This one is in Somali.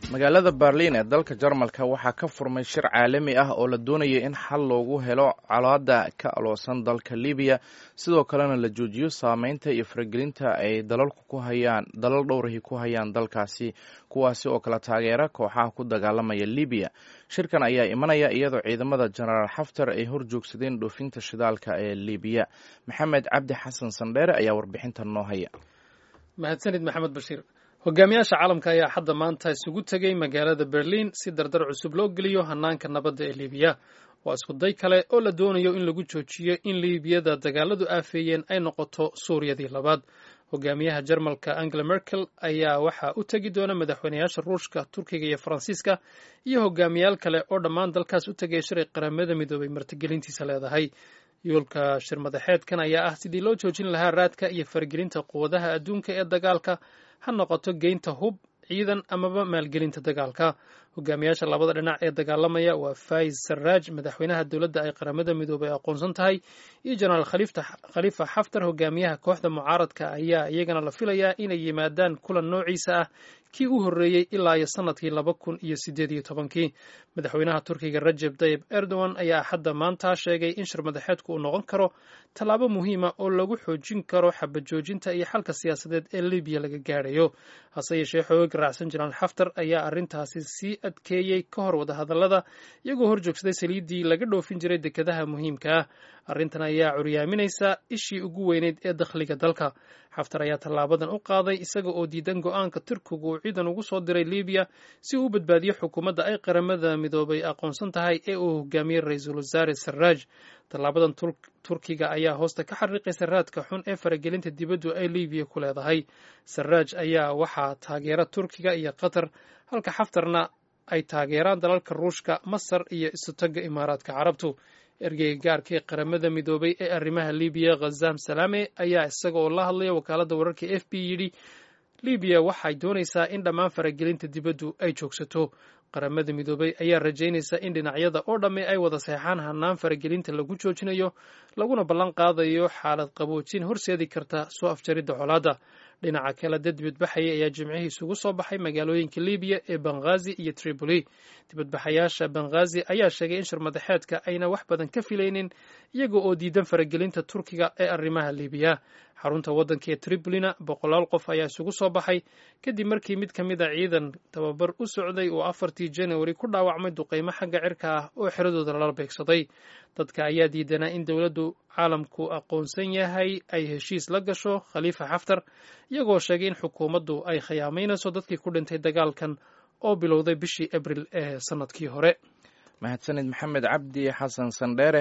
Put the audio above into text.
magaalada berliin ee dalka jarmalka waxaa ka furmay shir caalami ah oo la doonaya in xal loogu helo colaada ka aloosan dalka libiya sidoo kalena la joojiyo saameynta iyo faragelinta ay dalalku ku hayaan dalal dhowrahi ku hayaan dalkaasi kuwaasi oo kala taageera kooxaha ku dagaalamaya libiya shirkan ayaa imanaya iyadoo ciidamada jenaraal xaftar ay hor joogsadeen dhoofinta shidaalka ee libiya maxamed cabdi xasan sandheere ayaa warbixintan noo haya mahadsanid maxamed bashiir hogaamiyaasha caalamka ayaa hadda maanta isugu tegey magaalada berliin si dardar cusub loo geliyo hanaanka nabadda ee libiya waa iskuday kale oo la doonayo in lagu joojiyo in liibiyada dagaaladu aafeeyeen ay noqoto suuriyadii labaad hogaamiyaha jarmalka angela merkel ayaa waxaa u tegi doona madaxweynayaasha ruushka turkiga iyo faransiiska iyo hogaamiyaal kale oo dhammaan dalkaas u tegay shiray qaramada midoobay martigelintiisa leedahay yoolka shir madaxeedkan ayaa ah sidii loo joojin lahaa raadka iyo faragelinta quwadaha adduunka ee dagaalka ha noqoto geynta hub ciidan amaba maalgelinta dagaalka hogaamiyaasha labada dhinac ee dagaalamaya waa faiz sarraaj madaxweynaha dowladda ay qaramada midoobay aqoonsan tahay iyo jenaraal khalifa xaftar hogaamiyaha kooxda mucaaradka ayaa iyagana la filayaa inay yimaadaan kulan noociisa ah kii u horreeyey ilaa iyo sannadkii laba kun iyo siddeed iyo tobankii madaxweynaha turkiga rajeb tayib erdogan ayaa hadda maanta sheegay in shir madaxeedku uu noqon karo tallaabo muhiima oo lagu xoojin karo xabajoojinta iyo xalka siyaasadeed ee libiya laga gaadhayo hase yeeshee xoogag raacsan jenaraal xaftar ayaa arrintaasi sii adkeeyey ka hor wadahadallada iyagoo hor joogsaday saliiddii laga dhoofin jiray dekedaha muhiimka ah arrintan ayaa curyaaminaysa ishii ugu weyneyd ee dakhliga dalka xaftar ayaa tallaabadan u qaaday isaga oo diidan go-aanka turkigu uu ciidan ugu soo diray libiya si uu u badbaadiyo xukuumadda ay qaramada midoobay aqoonsan tahay ee uu hogaamiyey ra-iisul wasaare sarraaj tallaabadan turkiga ayaa hoosta ka xariiqaysa raadka xun ee faragelinta dibaddu ay libiya ku leedahay sarraaj ayaa waxaa taageera turkiga iyo qatar halka xaftarna ay taageeraan dalalka ruushka masar iyo isutagga imaaraadka carabtu ergeyga gaarka ee qaramada midoobay ee arrimaha libiya khazam salaame ayaa isaga oo la hadlaya wakaaladda wararka f b yidhi libiya waxay doonaysaa in dhammaan faragelinta dibaddu ay joogsato qaramada midoobay ayaa rajaynaysa in dhinacyada oo dhamme ay wada seexaan hanaan faragelinta lagu joojinayo laguna ballan qaadayo xaalad qaboojin horseedi karta soo afjaridda colaadda dhinaca kale dad dibadbaxaya ayaa jimcihii isugu soo baxay magaalooyinka libiya ee benghazi iyo tripoli dibadbaxayaasha benghazi ayaa sheegay in shir madaxeedka ayna wax badan ka filaynin iyaga oo diidan faragelinta turkiga ee arrimaha libiya xarunta waddanka ee tripolina boqolaal qof ayaa isugu soo baxay kadib markii mid ka mid a ciidan tababar u socday uu afartii januari ku dhaawacmay duqeymo xagga cirka ah oo xeradooda lala beegsaday dadka ayaa diidanaa in dowladdu caalamku aqoonsan yahay ay heshiis la gasho khaliifa xaftar iyagoo sheegay in xukuumaddu ay khiyaamaynayso dadkii ku dhintay dagaalkan oo bilowday bishii abril ee sannadkii hore mahadsanid maxamed cabdi xasan sandheere